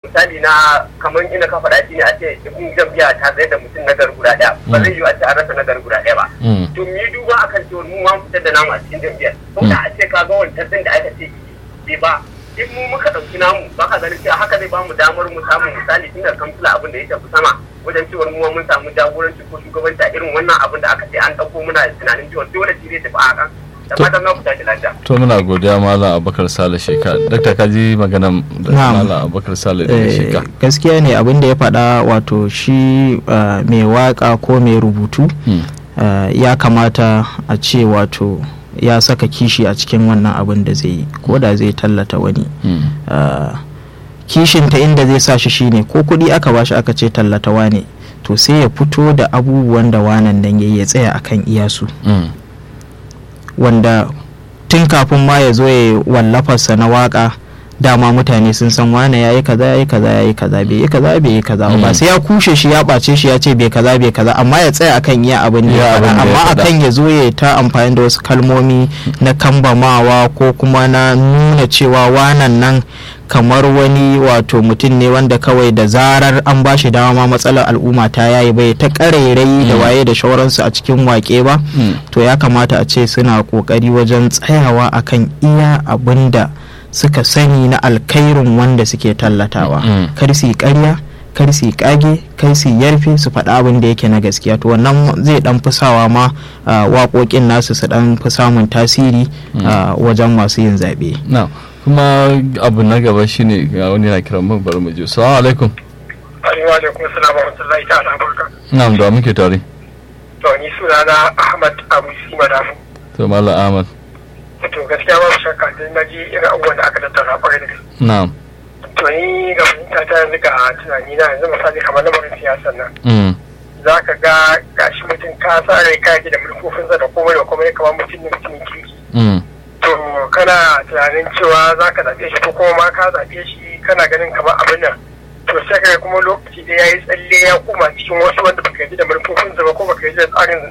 misali na kamar ina ka faɗa shi ne a ce in jam'iyya ta tsaye da mutum na gari guda ɗaya ba zai yi a ce an rasa na gari guda ɗaya ba to mu yi duba akan cewa mu ma fitar da namu a cikin jam'iyyar ko da a ce ka ga wancan ɗin da aka ce bai ba in mu muka ɗauki namu ba ka ganin cewa haka zai ba mu damar mu samu misali tun da kamfila abin da ya tafi sama wajen cewar mu mun samu jagoranci ko shugabanci a irin wannan abin da aka ce an ɗauko muna tunanin cewa dole shi zai tafi a hakan da fatan na ku tashi lafiya. to muna godiya malam abubakar sale sheka dakta ka ji magana da malam abubakar sale da sheka gaskiya ne abin da ya faɗa wato shi mai waka ko mai rubutu ya kamata a ce wato ya saka kishi a cikin wannan abin da zai yi ko da zai tallata wani kishin ta inda zai sa shi shine ko kuɗi aka bashi aka ce tallata wane to sai ya fito da abubuwan da wanan nan ya tsaya akan iyasu wanda tun kafin ma ya zo ya wallafarsa na waka dama mutane sun san wane ya yi kaza ya yi kaza ya yi kaza bai yi kaza bai yi kaza ba sai ya kushe shi ya ɓace shi ya ce bai kaza bai kaza amma ya tsaya akan iya abin da ya faɗa amma akan ya zo ya ta amfani da wasu kalmomi na kambamawa ko kuma na nuna cewa wanan nan kamar wani wato mutum ne wanda kawai da zarar an ba shi dama matsalar al'umma ta yayi bai ta ƙarairayi da waye da shauransu a cikin wake ba to ya kamata a ce suna ƙoƙari wajen tsayawa akan iya abin da suka sani na alkairin wanda suke tallatawa kar su ƙarya kar su kage kar su yarfe su faɗa abin da yake na gaskiya to wannan zai dan fusawa ma waƙoƙin nasu su dan fi samun tasiri wajen masu yin zaɓe. kuma abu na gaba shine ga wani na kiran mun bari mu je assalamu alaikum wa alaikum assalam wa rahmatullahi ta'ala barka na'am da muke tare to ni sunana Ahmad Abu Sima Dafu to mallam Ahmad to gaskiya babu shakka dai na ji irin abubuwan da aka tattara kwarai da gaske na'am to ni ga fahimta ta yanzu ga tunani na yanzu misali kamar lamarin siyasar nan za ka ga gashi mutum ka sa rai ka da mulkofinsa da komai da komai kamar mutum ne mutumin kirki to kana tunanin cewa za ka zaɓe shi ko kuma ma ka zaɓe shi kana ganin kamar abin nan to sai ka kuma lokaci da ya yi tsalle ya koma cikin wasu wanda baka yi da manufofinsa ba ko baka yi da tsarin